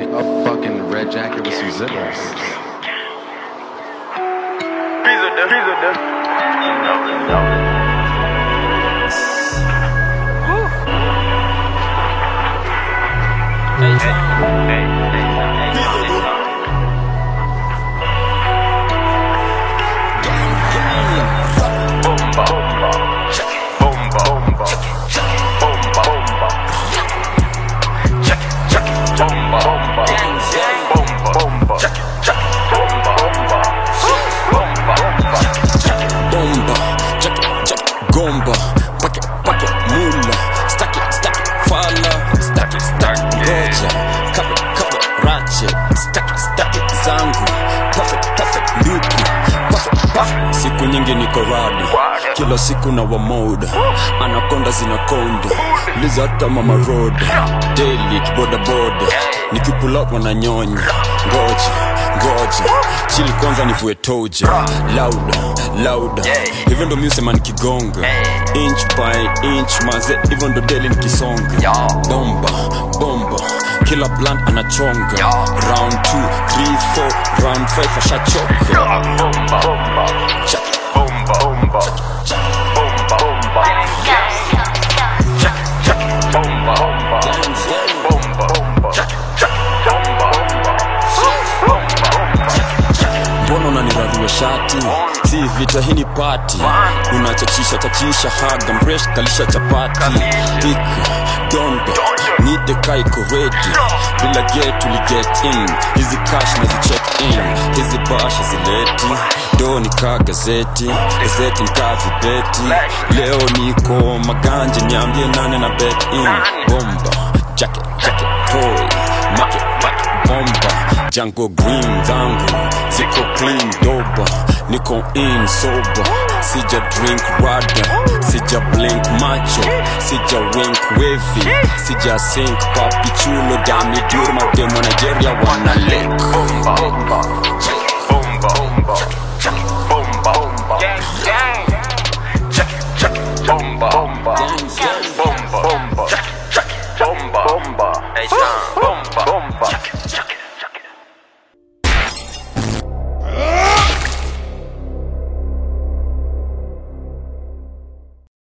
a fucking red jacket with some zippers. bomba jack, jack, gomba pake pake mula staki staki fala staki staki ngoja kabe kabe rache staki staki zangu perfect perfect luku perfect perfect siku nyingi niko rada kila siku na wamoda anakonda zinakonda liza hata mama roda daily kibodaboda nikipulap wananyonya ngoja ngoja chili kwanza nivue toja lauda lauda hivyo ndo miusema nikigonga inch by inch maze hivyo ndo deli nikisonga bomba bomba kila blunt anachonga round 2 3 4 round 5 ashachoka Check it. mbona unanirarua shati si vita hii ni pati unachachisha chachisha haga mresh kalisha chapati pik dondo nite kaiko redi bila get uli get in hizi cash na check in hizi basha zileti do ni ka gazeti gazeti ni ka vibeti leo niko maganje niambie nane na bet in bomba jacket jacket toy make make bomba jango green zangu ziko clean doba niko in sober sija drink rada sija blink macho sija wink wavy sija sink papi chulo dami durma demo nigeria wana lake